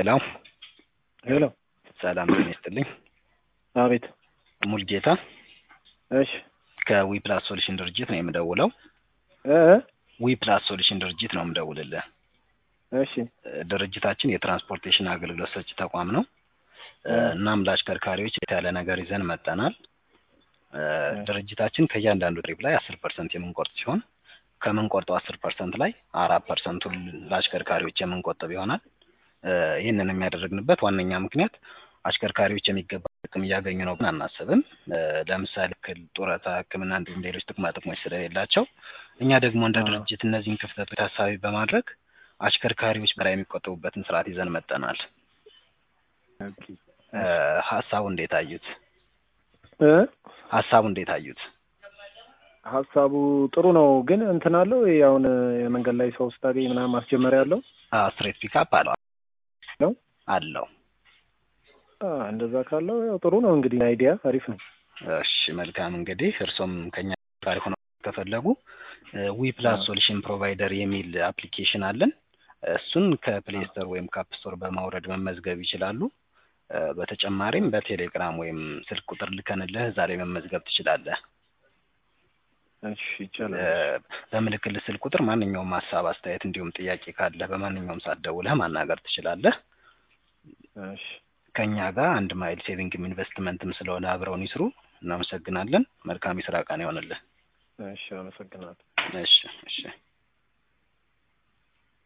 ሄሎ ሄሎ ሰላም ጤና ይስጥልኝ። አቤት። ሙልጌታ እሺ ከዊ ፕላስ ሶሉሽን ድርጅት ነው የምደውለው። እ ዊ ፕላስ ሶሉሽን ድርጅት ነው የምደውልልህ። እሺ ድርጅታችን የትራንስፖርቴሽን አገልግሎት ሰጪ ተቋም ነው። እ እናም ለአሽከርካሪዎች የተያለ ነገር ይዘን መጠናል። እ ድርጅታችን ከእያንዳንዱ ትሪፕ ላይ አስር ፐርሰንት የምንቆርጥ ሲሆን ከምንቆርጠው አስር ፐርሰንት ላይ አራት ፐርሰንቱን ለአሽከርካሪዎች የምንቆጥብ ይሆናል። እ ይህንን የሚያደርግንበት ዋነኛ ምክንያት አሽከርካሪዎች የሚገባ ጥቅም እያገኙ ነው ብለን አናስብም። እ ለምሳሌ ክል ጡረታ፣ ሕክምና እንዲሁም ሌሎች ጥቅማ ጥቅሞች ስለሌላቸው እኛ ደግሞ እንደ ድርጅት እነዚህን ክፍተቶች ታሳቢ በማድረግ አሽከርካሪዎች በላይ የሚቆጠቡበትን ስርዓት ይዘን መጠናል። ኦኬ እ ሀሳቡ እንዴት አዩት? እ ሀሳቡ እንዴት አዩት? ሀሳቡ ጥሩ ነው፣ ግን እንትን አለው ይሄ አሁን የመንገድ ላይ ሰው ስታገኝ ምናምን ማስጀመሪያ አለው ስትሬት ፒካፕ አለው ነው? አለው። አ እንደዛ ካለው ያው ጥሩ ነው እንግዲህ አይዲያ አሪፍ ነው። እሺ መልካም እንግዲህ እርሶም ከኛ ጋር ሆነው ከፈለጉ ዊ ፕላስ ሶሉሽን ፕሮቫይደር የሚል አፕሊኬሽን አለን። እሱን ከፕሌይ ስቶር ወይም ከአፕ ስቶር በማውረድ መመዝገብ ይችላሉ። እ በተጨማሪም በቴሌግራም ወይም ስልክ ቁጥር ልከንልህ እዛ ላይ መመዝገብ ትችላለህ። እሺ ይቻላል። እ በምልክልህ ስልክ ቁጥር ማንኛውም ሀሳብ፣ አስተያየት እንዲሁም ጥያቄ ካለህ በማንኛውም ሰዓት ደውለህ ማናገር ትችላለህ። እሺ ከእኛ ጋር አንድ ማይል ሴቪንግም ኢንቨስትመንትም ስለሆነ አብረውን ይስሩ። እናመሰግናለን። መልካም የስራ ቀን ይሆንልህ። እሺ አመሰግናለሁ። እሺ እሺ